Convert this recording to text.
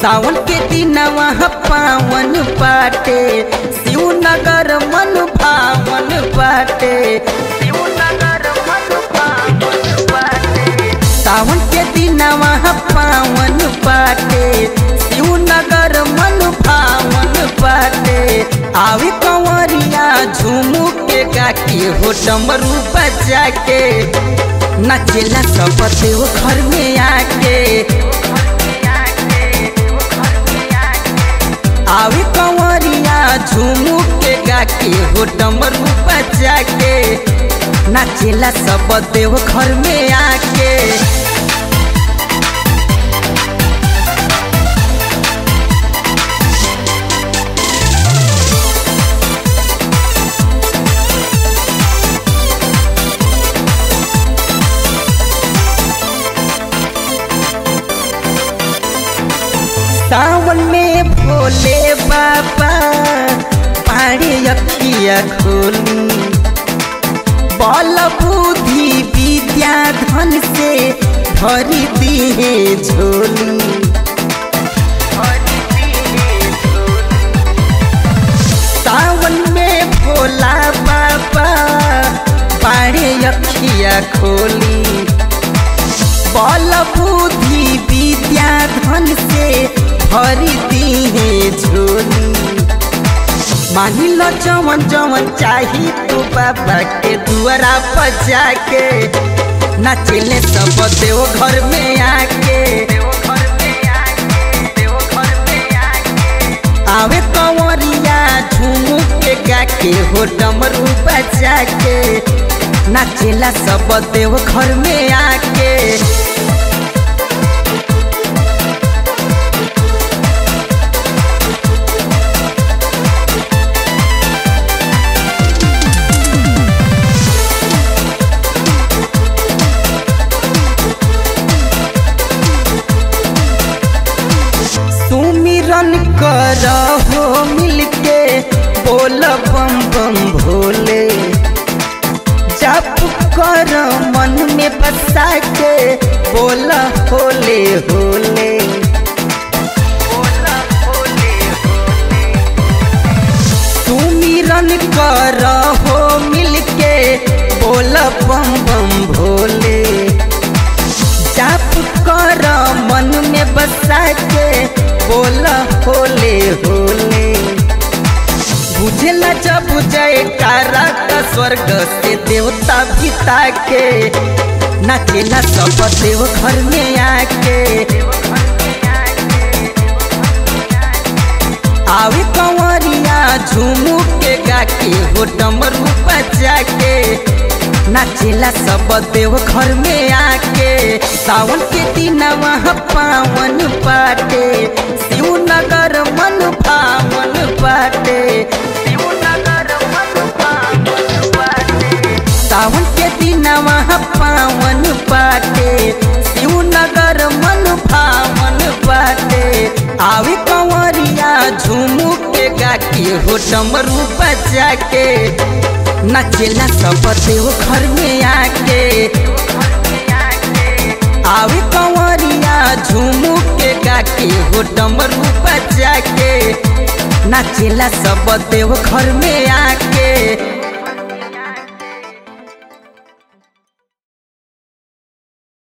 सावन के दिनवा पावन पाटे शिवनगर मन भावन पाटे शिवनगर मन भावन पाटे सावन के दिनवा पावन पाटे शिवनगर मन भावन पाटे आवे कंवरिया झूमू के गाके हो डमरू बजा के नचेला सब देव घर में आके आवे कंवरिया झूमू के गाके हो डमरू बजा के नाचेला सब देव घर में आके सावन में भोले बाबा पाड़े अखिया खोली बल बुद्धि विद्या धन से भरी दिए झोली सावन में भोला बाबा पाड़े अखिया खोली बल बुद्धि विद्या धन से भरी दिए झोली मानी लो जवन जवन चाही तू बाबा के दुआरा बजा के नाचेले सब देव घर में आके आवे कंवरिया झूमू के गाके हो डमरू बजा के नाचेला सब देव घर में आके सुमिरन कर हो मिलके बोल बम बम भोले जप कर मन में बसा के बोल होले होले सुमिरन कर हो मिलके बोल बम बम भोले जाप कर मन में बसा के बोल होले होले बुझेला जब जय कारा का स्वर्ग से देवता पिता के नाचेला सब देव घर में आके आवे कंवरिया झूमू के गाके हो डमरू बजा के नाचेला सब देव घर में आके सावन के दिनवा पावन पाटे शिवनगर मन भावन पाटे शिवनगर मन भावन पाटे सावन के दिनवा पावन पाटे शिवनगर मन भावन पाटे आवे कंवरिया झूमू के गाके हो डमरू बजा के नाचेला सब देव घर में आके आवे कंवरिया झूमू के गाके हो डमरू बजा के नाचेला सब देव घर में आके